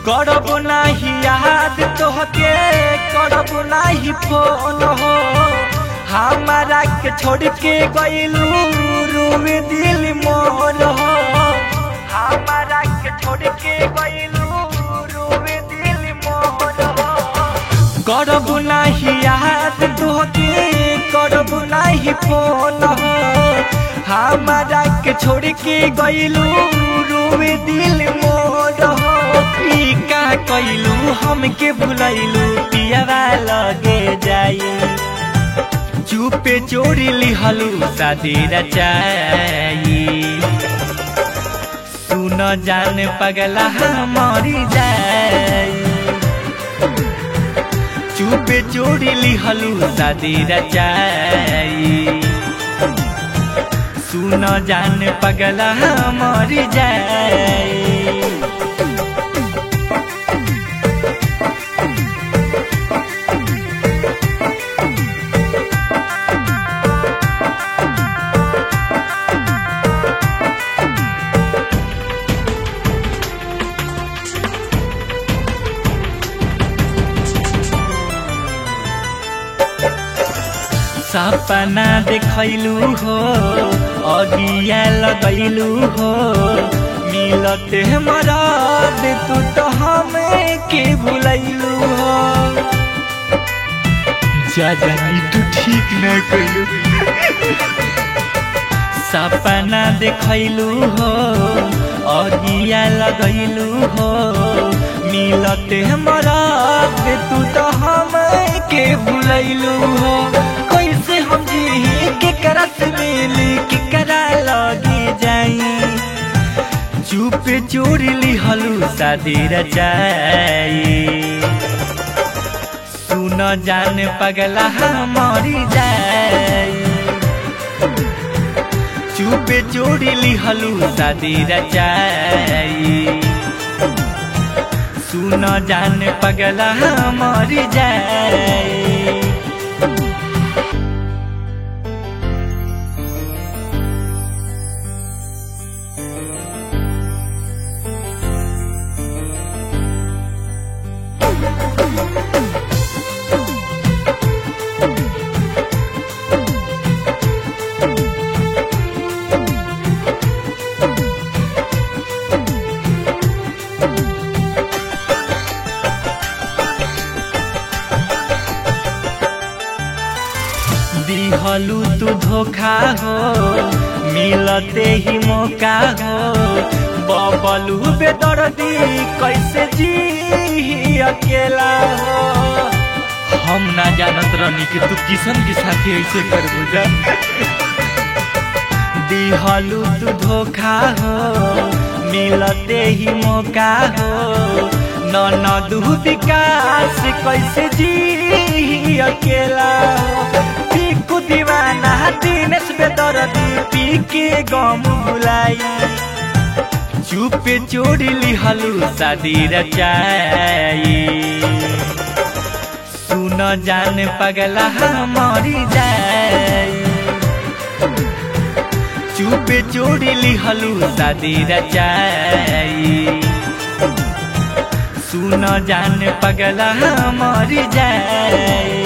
करब नाही याद तोहके करब नाही फोन हो हमारा के छोड़ के गइलू रूवे दिल मोर हो हमारा के छोड़ के गइलू रूवे दिल मोर हो करब नाही याद तोहके करब नाही फोन हो हमारा के छोड़ के गइलू रूवे दिल मोर हो ई का कइलू हमके भुलैलू पियावा लगे जाई चुपे चोरी लिहलू शादी रचाई सुन जान पगला मरी जाई चुपे चोरी लिहलू शादी रचाई सुन जान पगला मरी जाई सपना देखैलू हो अगिया लगैलू हो मिलते मरद तू तो हमें के भुलैलू हो जा जानी तू ठीक न कैलू सपना देखैलू हो अगिया लगैलू हो मिलते मरद तू तो हमें के भुलैलू हो कैसे हम जी के करत मिली के करा लगी जाई चुप चोर लिहलू शादी रचाई सुन जान पगला मरी जाई चुप चोर लिहलू शादी रचाई सुन जान पगला मरी जाई दिहलू तू धोखा हो मिलते ही मौका हो बबलू बेदर्दी कैसे जी अकेला हो हम ना जानत रहनी कि तू किशन के साथे ऐसे कर बुझा दिहलू तू धोखा हो मिलते ही मौका हो ननदू विकास कैसे जी अकेला हो पीकू दीवाना दिनेश बेदर्दी पी के गम भुलाई चुपे चोरी लिहलू शादी रचाई सुन जान पगला मरी जाई चुपे चोरी लिहलू शादी रचाई सुन जान पगला मरी जाई